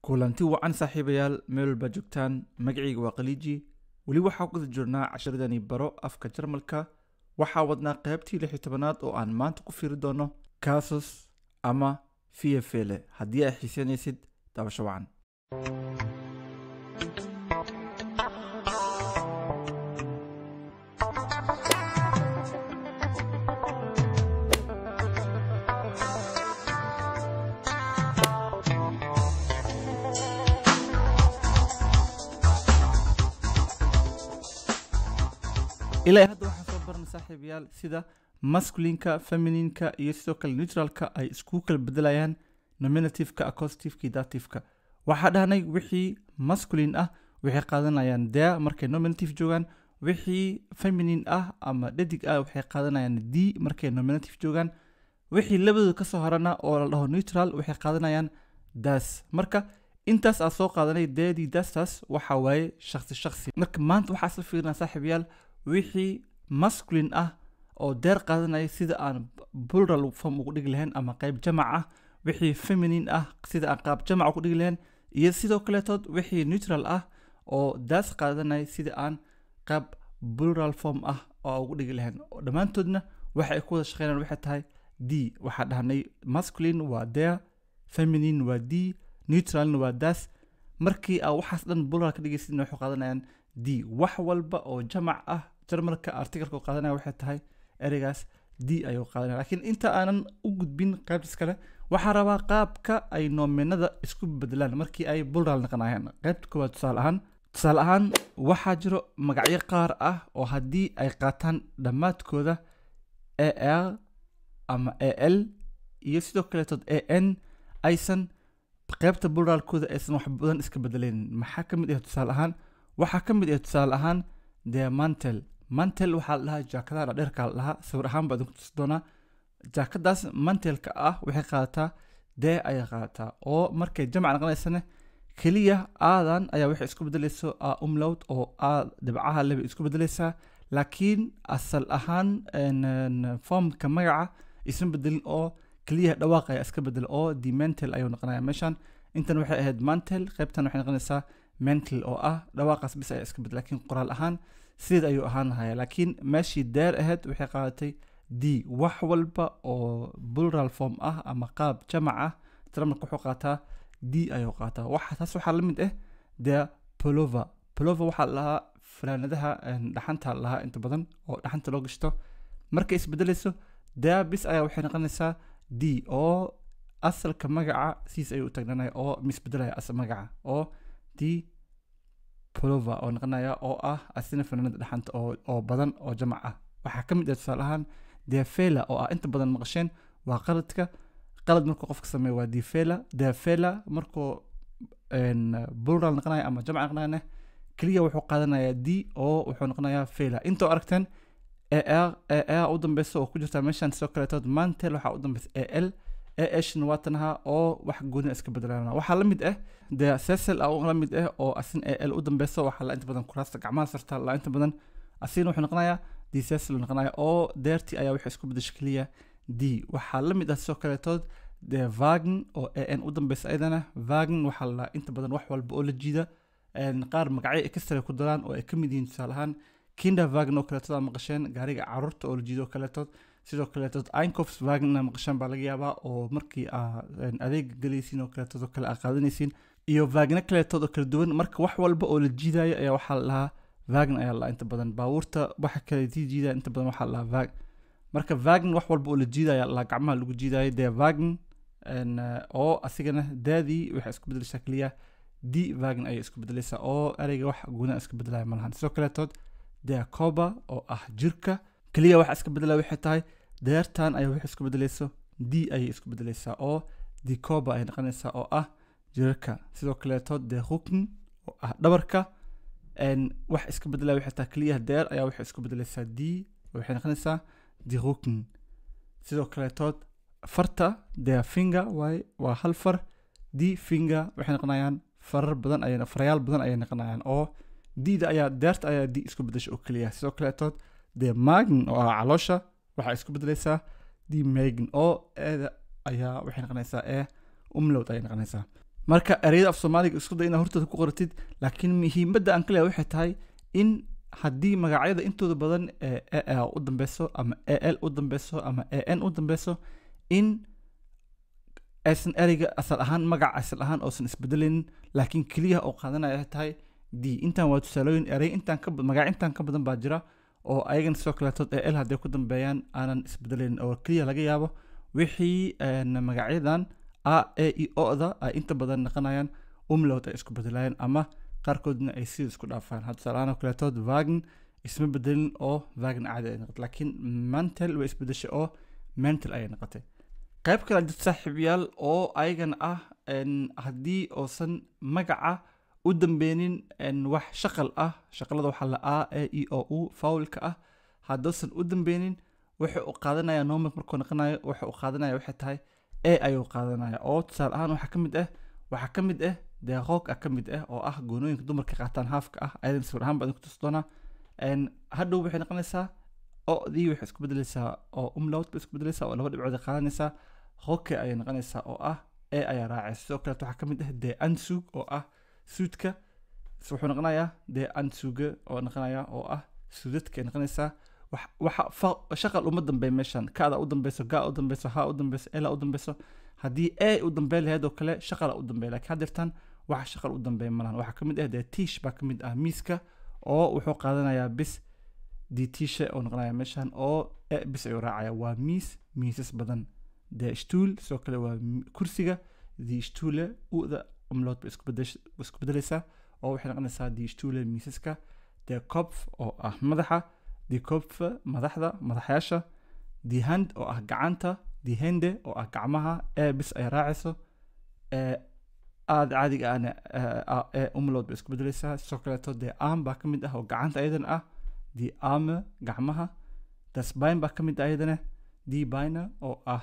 kulanti wacan saaxiibayaal meel walbaa joogtaan magacayga waa khaliiji weli waxaa guda jirnaa casharadani baro afka jarmalka waxaa wadnaa qaybtii lix iyo tobanaad oo aan maanta ku fiiri doono kasus ama fiyafele haddii ay xiisanaysid dabasho wacan ilaa hadda waxaan soo barnay saaxiibayaal sida masculinka femininka iyo sidoo kale neutralka ay isku kala bedelayaan nominativeka accostiveeka iyo dativeka waxaa dhahnay wixii masculin ah waxay qaadanayaan dea markay nominative joogaan wixii feminin ah ama dhadig ah waxay qaadanayaan d markay nominative joogaan wixii labadooda kasoo harana oo la dhaho neutral waxay qaadanayaan das marka intaas aad soo qaadanay deedii dastaas waxaa waaye shaksi shaksi marka maanta waxaa isla fiirinaa saaxiibayaal wixii masculin ah oo deer qaadanaya sida aan plural form ugu dhigi lahayn ama qayb jamac ah wixii feminin ah sida aan qaab jamac ugu dhigi lahayn iyo sidoo kaleetood wixii neutral ah oo daas qaadanaya sida aan qaab plural form ah oo ugu dhigi lahayn dhammaantoodna waxa ay ku wada shaqeynayaan waxay tahay d waxaa dhahnay masculin waa deer feminin waa d neutralna waa daas markii aa waxaas dhan plural ka dhigaysidna waxay qaadanayaan d wax walba oo jamac ah jarmalka articalka qaadanaya waxay tahay ereygaas d ayuu qaadanaya laakiin inta aanan u gudbin qaybtas kale waxaa rabaa qaabka ay noomenada isku bedelaan markii ay plural naqanayaan qaybta koowaad tusaale ahaan tusaale ahaan waxaa jiro magacyo qaar ah oo haddii ay qaataan dhammaadkooda a r ama a l iyo sidoo kaleetood a n aysan qaybta pluralkooda aysan wax badan iska bedelaynin maxaa ka mid ah tusaale ahaan waxaa ka mid ah tusaale ahaan dee mantel mantel waxaa la dhahaa jaakadaha dhadheerka la dhahaa sawir ahaan baa idinku tusi doonaa jaakadaas mantelka ah waxay qaadataa dee ayay qaadataa oo markay jamac naqonaysana keliya aadan ayaa waxay isku bedelayso a umlowd oo a dhibcaha leba isku bedelaysaa laakiin asal ahaan formka magaca isan bedelin oo keliya dhawaaq ayaa iska bedel oo the mental ayuu noqonaya meeshan intan waxay ahayd mantel qaybtan waxay noqonaysaa mental oo ah dhawaaqaas bis ayaa iska bedel laakiin qoraal ahaan sideed ayuu ahaan lahaya laakiin meeshii deer ahayd waxay qaadatay d wax walba oo plural form ah ama qaab jamac ah tramarka wuxuu qaataa d ayuu qaataa waxa taas waxaa la mid ah dee polova polova waxaa lahaa fanaanadaha dhaxanta lahaa inta badan oo dhaxanta loo gashto markay isbedelayso dea bis ayaa waxay noqonaysaa d oo asalka magaca siis ayuu u tagnanaya oo misbedelaya asal magaca oo d polova oo noqonaya oo ah asina fanaanada dhaxanta oo oo badan oo jamac ah waxaa ka mid ah tusaale ahaan defela oo ah inta badan maqasheen waa qaladka qalad markuu qofka sameeyo waa defela defela markuu plural noqonaya ama jamac noqonayana keliya wuxuu qaadanayaa d oo wuxuu noqonayaa fela intoo aragteen ar ar u dambeysa oo ku jirta meeshan sidoo kaleetood mantel waxaa u dambeysa a l ashna waa tanaha oo wax gooni iska bedelaan waxaa la mid ah dee cecil a la mid ah oo asin a l u dambeyso waxaa la inta badan kuraasta gacmaha sarta la inta badan asigna wuxuu noqonayaa d cecil noqonaya oo deertii ayaa waxay isku bedesha keliya d waxaa la mid ah sidoo kaleetood dee vagen oo a n u dambeysa ayadana vagen waxaa la inta badan wax walba oo la jiida qaar magacyo extra ku daraan oo ay ka mid yihiin tusaale ahaan kinder vagen oo kaleetood aa maqasheen gaariga caruurta oo la jiido oo kaleetood sidoo kaleetood incofs vagen ina maqashaan baa laga yaabaa oo markii aa adeega galaysiin oo kaleetood oo kale aa qaadanaysiin iyo vagna kaleetood oo kala duwan marka wax walba oo la jiidayo ayaa waxaa la lahaa vagen ayaa la inta badan baabuurta waxa kale sii jiidaya inta badan waxaa la lahaa vag marka vagen wax walba oo la jiidaya la gacmaha lagu jiidayo dee vagen oo asigana daadii waxay isku bedelaysaa keliya d vagen ayay isku bedelaysaa oo ereyga wax guuna iska bedelaya malahan sidoo kaleetood dee coba oo ah jirka keliya waxa iska bedelaya waxay tahay deertan ayaa waxay isku bedelayso d ayay isku bedelaysaa oo dicoba ay noqonaysaa oo ah jirarka sidoo kaleetood dee rukn oo ah dhabarka wax iska bedelaya waxay tahay keliya deer ayaa waxay isku bedelaysaa d waxay noqonaysaa di rukn sidoo kaleetood farta dee finger waay waa hal far d finger waxay noqonayaan farar badan ay farayaal badan ayay noqonayaan oo d-da ayaa deerta ayaa d isku bedesha oo keliya sidoo kaleetood dee magn oo ah caloosha waxaa isku bedelaysaa d magn oo eeda ayaa waxay noqonaysaa ee umlowd ayay noqonaysaa marka ereyada af soomaaliga isku day inaad hortooda ku qoratid laakiin muhiimadda aan ka leeyahay waxay tahay in haddii magacyada intooda badan ee a u dambeyso ama a l u dambeyso ama a n u dambeyso in aysan ereyga asal ahaan magac asal ahaan oosan isbedelin laakiin keliya oo qaadanaya ay tahay d intan waa tusaalooyin erey intaan ka magac intaan ka badan baa jira oo ayagan sidoo kaleetood a l hadday ku dambeeyaan aanan isbedelin oo keliya laga yaabo wixii magacyadan a e i o-da ay inta badan naqanayaan umlowd ay isku bedelayaan ama qaarkoodna ay sida isku dhaafaan hadda tusaalahaan oo kaleetood vagn isma bedelin oo vagn caadi ay noqotay laakiin mantel way isbedeshay oo mental ayay noqotay qayb kale jirta saaxiibayaal oo ayagana ah haddii oosan magaca u dambeynin wax shaqal ah shaqalada waxaa la a e i o u faulka ah haddoosan u dambeynin wuxuu u qaadanaya normal markuu noqonayo wuxuu u qaadanaya waxay tahay e ayuu qaadanaya oo tusaale ahaan waxaa ka mid ah waxaa ka mid ah dee roog ah ka mid ah oo ah goonooyinka dumarka qaataan haafka ah ayadan sawir ahaan baan ku tusi doonaa hadhow waxay noqonaysaa odii waxay isku bedeleysaa oo umlaut bay isku bedeleysaa oo laba dhibcood ay qaadanaysaa roke ayay noqonaysaa oo ah e ayaa raacaysa sidoo kaleet waxaa ka mid ah dee ansug oo ah suudka wuxuu noqonayaa dee ansuga oo noqonaya oo ah suudadka ay noqonaysaa waxa shaqal uma dambeey meeshan kada u dambeyso ga u dambeyso ha u dambeyso ela u dambeyso haddii e u dambeyn lahayd oo kale shaqala u dambeey lakiin haddeertan waxa shaqal u dambeey malahan waxaa kamid ah dee tiish baa kamid ah miiska oo wuxuu qaadanayaa bis di tiisha oo noqonaya meeshan oo e bis ayuu raacaya waa miis miisas badan dee shtuul sidoo kale waa kursiga di shtuule uda umlood bay isku bedeleysaa oo waxay noqonaysaa di shtuule miisaska dee kopf oo ah madaxa di kopfe madaxda madaxyaasha di hand oo ah gacanta di hende oo ah gacmaha ee bis ay raacayso aada caadiga ahna ee umlood bay isku bedeleysaa sidoo kaleeto dee arm baa ka mid ah oo gacanta ayadana ah di arme gacmaha das bain baa ka mid ah ayadana di baina oo ah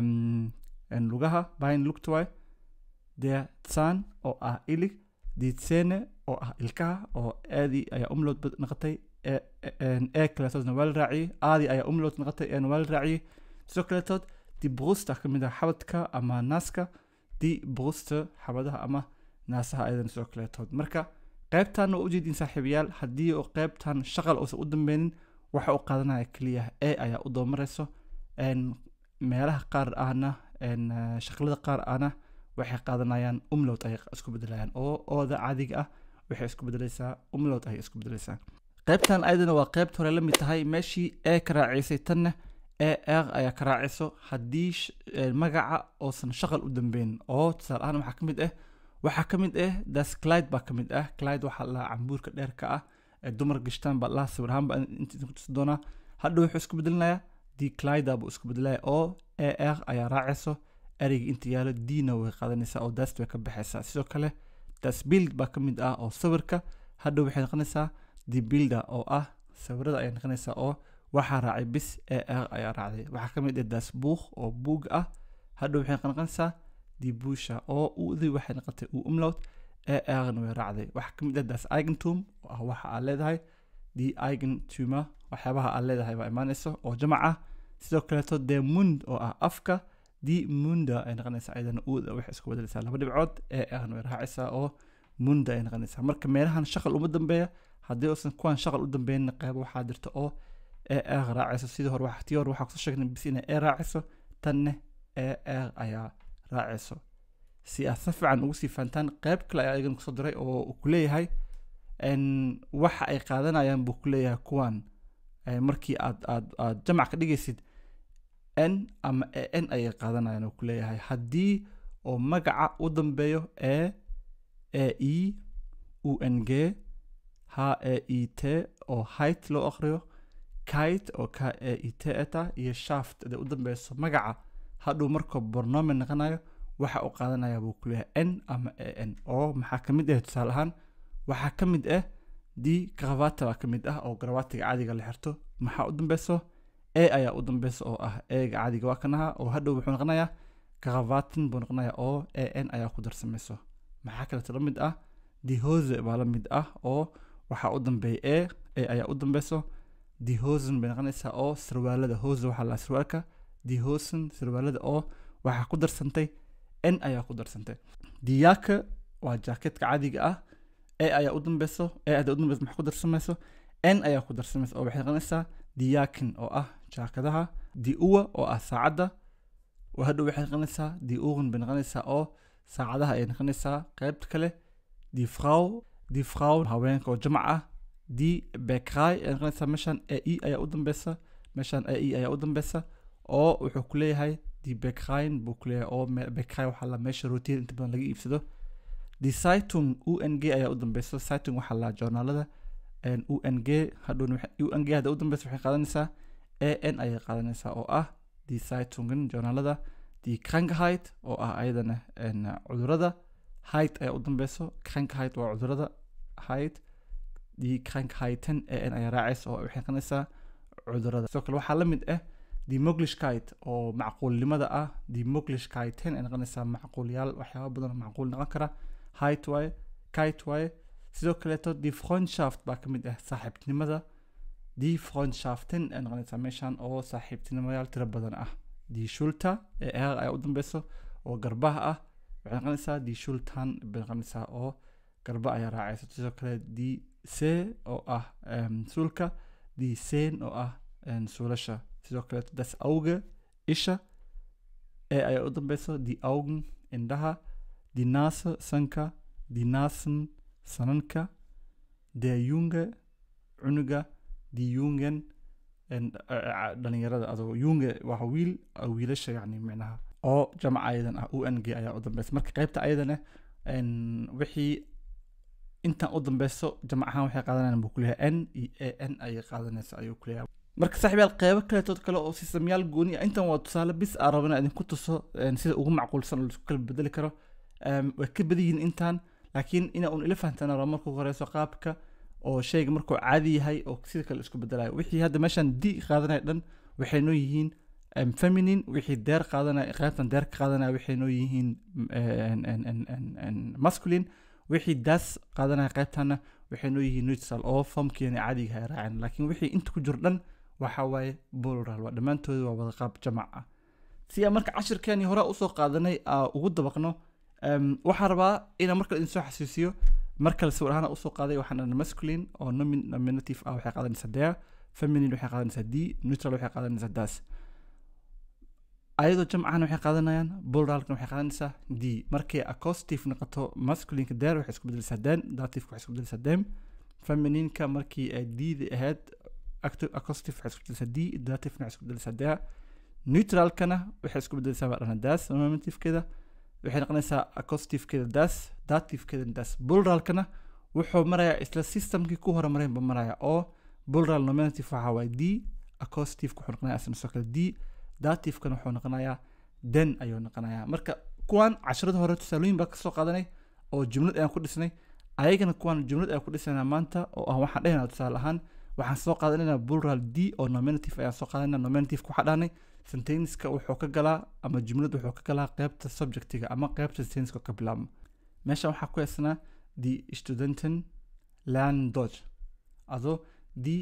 lugaha bain lugtaway dee tsan oo ah ilig di tsene oo ah ilkaha oo aadii ayaa umlood noqotay ee kaleetoodna waa la raaciyey aadii ayaa umlood noqotay eena waa la raaciyey sidoo kaleetood di brusta ka mid ah xabadka ama naaska di brusta xabadaha ama naasaha ayadan sidoo kaleetood marka qaybtan waa ujeedin saaxiibayaal haddii oo qaybtan shaqal uusan u dambeynin waxa uu qaadanaya keliya e ayaa u doomarayso meelaha qaar ahna shaqlada qaar ahna waxay qaadanayaan umlowd ayay isku bedelayaan oo ooda caadiga ah waxay isku bedeleysaa umlowd ayay isku bedeleysaa qaybtan ayadana waa qaybta hore la mid tahay meeshii ee ka raaciysay tanna ee eeq ayaa ka raacayso haddii magaca oosan shaqal u dambeyn oo tusaale ahaan waxaa ka mid ah waxaa ka mid ah das clyde baa ka mid ah clyde waxaa lahaa cambuurka dheerka ah ee dumar gashtaan baa lahaa sawir ahaan baa inta ku tusi doonaa hadhow wuxuu isku bedelinayaa di clyda buu isku bedelaya oo ee eeq ayaa raacayso ereyga inta yaalo dina way qaadanaysaa oo daast way ka baxaysaa sidoo kale das build baa ka mid ah oo sawirka hadhow waxay noqonaysaa the builder oo ah sawirada ayay noqonaysaa oo waxaa raacay bis ee eeq ayaa raacday waxaa ka mid ah das buuk oo buug ah hadhow waxay noqonaysaa the busha oo udii waxay noqotay uu umlowd ee eeqna way raacday waxaa ka mid ah das eigentum oo ah waxa aad leedahay the eigentuma waxyaabaha aad leedahay baa imaanayso oo jamac ah sidoo kaleeto dee mund oo ah afka di munda ay noqonaysaa ayadana uuda waxay isku bedelaysaa laba dhibcood ee eeqna way raacaysaa oo munda ay noqonaysaa marka meelahan shaqal uma dambeeya haddii uusan kuwan shaqal u dambeyn qayb waxaa jirta oo ee eeq raacayso sidii hore wax tii hore waxaa kusoo sheegnay bis inay ee raacayso tanne ee eeq ayaa raacayso si aad si fiican ugu sii fahantaan qayb kale ayaa igan kusoo diray oo uu ku leeyahay waxa ay qaadanayaan buu ku leeyahay kuwan markii aad aad aad jamac ka dhigaysid n ama e n ayay qaadanayaan oo ku leeyahay haddii oo magaca u dambeeyo e e e u n g h e i t oo height loo aqriyo kite oo k e i t eta iyo shaft hadee u dambeyso magaca hadhuu markuu bornomen noqonayo waxa uu qaadanaya buu ku leeyahay n ama e n oo maxaa ka mid ah tusaale ahaan waxaa ka mid ah di gravata baa ka mid ah oo gravatiga caadiga la xirto maxaa u dambeyso e ayaa u dambeyso oo ah eega caadiga waa kanaha oo hadhow wuxuu noqonayaa gravatin buu noqonayaa oo e n ayaa ku darsameyso maxaa kaleeto la mid ah di hose baa la mid ah oo waxaa u dambeeya e e ayaa u dambeyso di hosen bay noqonaysaa oo sarwaalada hose waxaa la sarwaalka di hosen sarwaalada oo waxaa ku darsantay n ayaa ku darsantay diyaaka waa jaaketka caadiga ah e ayaa u dambeyso e ayaa u dambeyso maxaa ku darsamayso n ayaa ku darsamaysa oo waxay noqonaysaa diyaakin oo ah jaakadaha di uwa oo ah saacadda hadhow waxay noqonaysaa di ugan bay noqonaysaa oo saacadaha ay noqonaysaa qaybta kale di fraw di fraw haweenka oo jamac ah di bekray ay noqonaysaa meeshan e i ayaa u dambeysa meeshan e i ayaa u dambeysa oo wuxuu ku leeyahay di bekrayn buu ku leeyahay oo bekray waxaa la meesha rootiya inta badan laga iibsado di saitung u n g ayaa u dambeysa saitung waxaa la joornaalada u n g hadhow u n g hadda u dambeysa waxay qaadanaysaa a n ayay qaadanaysaa oo ah die Zeitungen journaalada die Krankheit oo ah ayadana cudurada heit ayaa u dambeyso Krankheit waa cudurada heit die Krankheiten an ayaa raacaysa oo waxay noqonaysaa cudurada sidoo kale waxaa la mid ah die Möglichkeit oo macquulnimada ah die Möglichkeiten ay noqonaysaa macquulyaal waxyaaba badan oo macquul noqon kara heit waaye kite waaye sidoo kaleeto die Freundschaft baa ka mid ah saaxiibtinimada die Freundschaften ay noqonaysaa meeshan oo saaxiibtinimayaal tiro badan ah die Schulter ee eer ayaa u dambeyso oo garbaha ah waxay noqonaysaa die Schultern bay noqonaysaa oo garba ayaa raacaysa sidoo kale die see oo ah suulka die seen oo ah suulasha sidoo kale das Auge isha ee ayaa u dambeyso die Augen indhaha die Nase sanka die Nasen sananka der Junge cunuga die Jungen dhalinyarada adoo yunge waa wiil wiilasha yani micnaha oo jamac ayadan ah u n g ayaa u dambeysa marka qaybta ayadana wixii intan u dambeyso jamac ahaan waxay qaadanayaan buu kuleeyahay n iyo a n ayay qaadanaysa ayuu kuleeyahay marka saaxiibyaal qeybo kaletood kale oo sistamyaal gooni ah intan waa tusaale bis aan rabo inaan idinku tuso sida ugu macquulsan oo laisku kala bedeli karo way ka badan yihiin intan laakiin ina un ila fahamtana rabo marka ugu horeyso qaabka oo shayga markuu caadi yahay oo sida kale isku bedelayo wixii hadda meeshan d qaadanaya dhan waxay noo yihiin feminine wixii deer qaadanaya qaybtan deer ka qaadanaya waxay noo yihiin masculine wixii daas qaadanaya qaybtana waxay noo yihiin neutral oo formkeena caadiga ay raaceen laakiin wixii inta ku jiro dhan waxa waaye plural waa dhammaantooda waa wada qaab jamac ah si aan marka cashirkeeni hore usoo qaadanay ugu dabaqno waxaan rabaa inaan markale idin soo xasuusiyo markale sawir ahaan usoo qaaday waxaan dhahnay masculine oo nominative ah waxay qaadanaysaa there feminine waxay qaadanaysaa d neutral waxay qaadanaysaa das ayadoo jamcana waxay qaadanayaan pluralkana waxay qaadanaysaa d markay acoustive noqoto masculineka there waxay isku bedelaysaa den dativeka waxay isku bedelaysaa dem feminineka markii ay d-da ahayd acoustive waxay isku bedelaysaa d dativena waxay isku bedelaysaa there neutralkana waxay isku bedelaysaa baa dhana das nominativkeeda waxay noqonaysaa acoustifkeeda das dativkeeda das pluralkana wuxuu marayaa isla systemkii ku hormareen ba maraya oo plural nominative waxaa waaye d acoustifka wuxuu noqonayaa isna soo kale d dativekana wuxuu noqonayaa den ayuu noqonayaa marka kuwan casharada hore tusaalooyin baa kasoo qaadanay oo jumlad ayaan ku dhisnay ayagana kuwan jumlad ayaan ku dhisnaynaa maanta oo ah waxaan dhehaynaa tusaale ahaan waxaan soo qaadanaynaa plural d oo nominative ayaan soo qaadanayna nominativeka waxaa dhahnay sentenska wuxuu ka galaa ama jumlad wuxuu ka galaa qeybta subjectiga ama qeybta sentenska ka bilaabma meeshan waxaa ku heesanaa die studenten lernen deutsch also die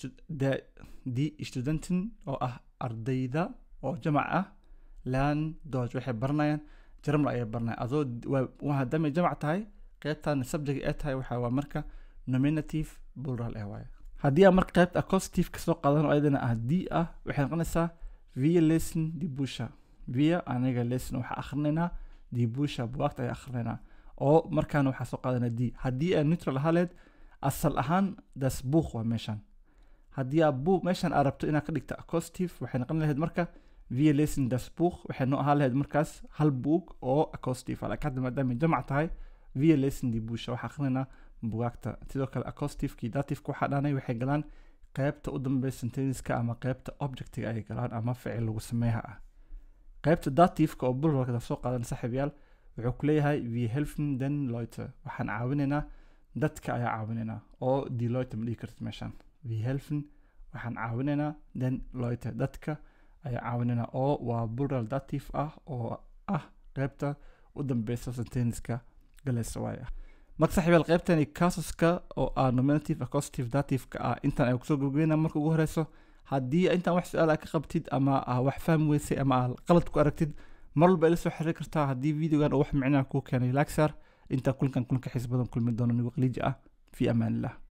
die studenten oo ah ardayda oo jamac ah lernen deutsch waxay baranayaan jarmal ayay baranayaan adoo hadamay jamac tahay qeybtan subject ee tahay waxaa waa marka nominative plural ee waaye haddii aan marka qeybta acoustive kasoo qaadano ayadana ah d ah waxay noqonaysaa via lesson die busha via aniga lesson waxaa akhrinaynaa die busha buwaagta ayaa akhrinaynaa oo markaana waxaa soo qaadanaa d haddii aan neutral ahaaleed asal ahaan das buuk waa meeshan haddii aa buuk meeshan aa rabto inaad ka dhigta acoustive waxay noqon lahayd marka via lesson das buuk waxay noo ahaan lahayd markaas hal buug oo acoustive laakiin hadda maadaama jamac tahay via lesson die busha waxaa akhrinaynaa bugaagta sidoo kale acoustiveki dativeka waxaa dhaanay waxay galaan qaybta u dambeysa sentenska ama qaybta objectiga ay galaan ama ficil lagu sameeha ah qaybta dativeka oo bulwarkada soo qaadan saaxiibyaal wuxuu ku leeyahay we helfen den leute waxaan caawinaynaa dadka ayaa caawinaynaa oo die leute ma dhihi kartid meeshaan we helfen waxaan caawinaynaa den leute dadka ayaa caawinaynaa oo waa plural dative ah oo ah qaybta u dambeysa sentenska galaysa waaya marka saaxiibyaal qaybtani casuska oo ah nominative acoustive dativeka ah intan ay kusoo gabagabeyna marka ugu horeyso haddii intaan wax su-aal ka qabtid ama aa wax fahmi weysay ama aa qalad ku aragtid mar walba ila soo xiriir kartaa haddii videogan uu wax micnaha kuu keenay lagsar intaa kulankan kulanka xiis badan kulmi doono nigo qaliiji ah fi amaan illah